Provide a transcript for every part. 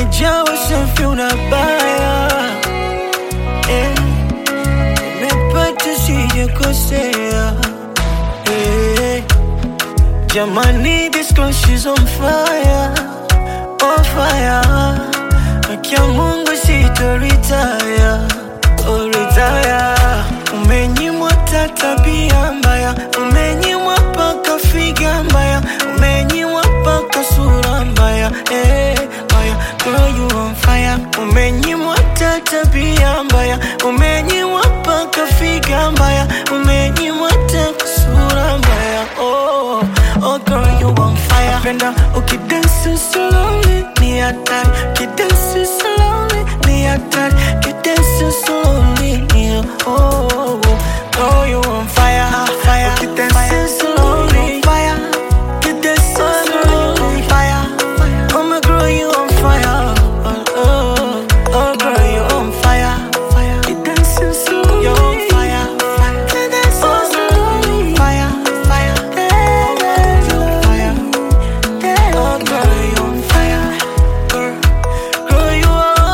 umejawa safi unabaya eh, nimepata sijakosea eh, jamani this girl she's on fire on fire Akia Mungu sitoritaya oh, retire umenyimwa ta tabia mbaya umenyimwa paka figa mbaya umenyimwa paka sura mbaya eh, mbaya girl you on fire umenyimwa ta tabia mbaya umenyimwa paka figa mbaya umenyimwa ta sura mbaya oh, oh girl you on fire napenda ukidansi slowly ni hatari kidansi slowly ni hatari kidansi slowly ni oh, oh, oh. Girl you on fire fire ukidansi slowly fire kidansi slowly fire oh my girl you on fire oh, oh, oh girl you on fire fire kidansi slowly you on fire fire kidansi slowly fire fire fire Oh, girl, you on fire. Girl, girl, you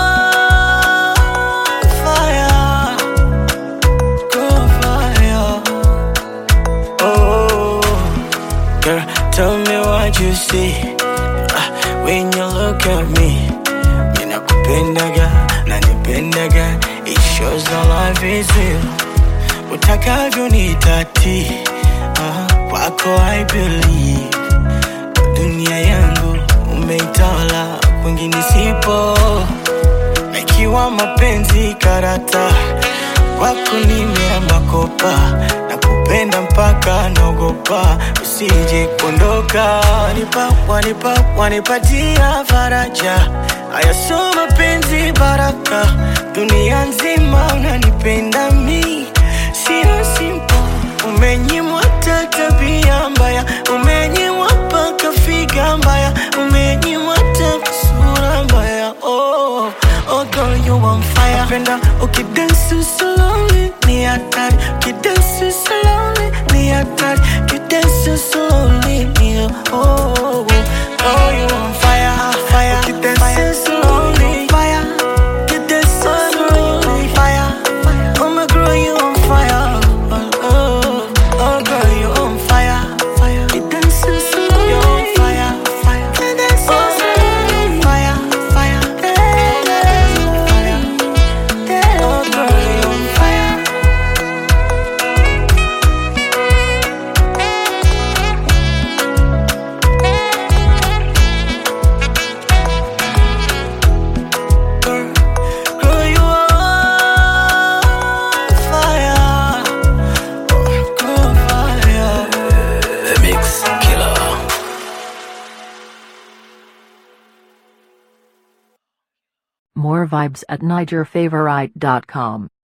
on fire. Girl, fire. Oh, girl, tell me what you see Ah, when you look at me. Mina kupendaga, nanipendaga. It shows the life is real. Utakavyo nitati, ah, kwako I believe dunia yangu umeitawala, kwingine sipo. Na ikiwa mapenzi karata, kwako nimeamba kopa na kupenda mpaka naogopa usije kuondoka. Wanipa, wanipa, wanipatia faraja, haya sio mapenzi baraka, dunia nzima unanipenda mi, sio simple Umenyimwa ta tabia mbaya, umenyimwa paka figa mbaya, umenyimwa ta sura mbaya. Oh, oh girl you on fire. Napenda ukidansi slowly ni hatari, ukidansi slowly ni hatari, ukidansi slowly ni oh, oh, oh. Girl you on fire, fire, ukidansi slowly fire, ukidansi slowly fire. Oh my girl you on fire. Oh, oh, oh girl, you on fire, fire. You dancing slow, you on fire, fire. You dancing slow, fire, fire. Fire. Oh girl, you on fire. Girl, girl, you on fire. Oh, girl, fire. The Mix Killer. More vibes at NigerFavorite.com.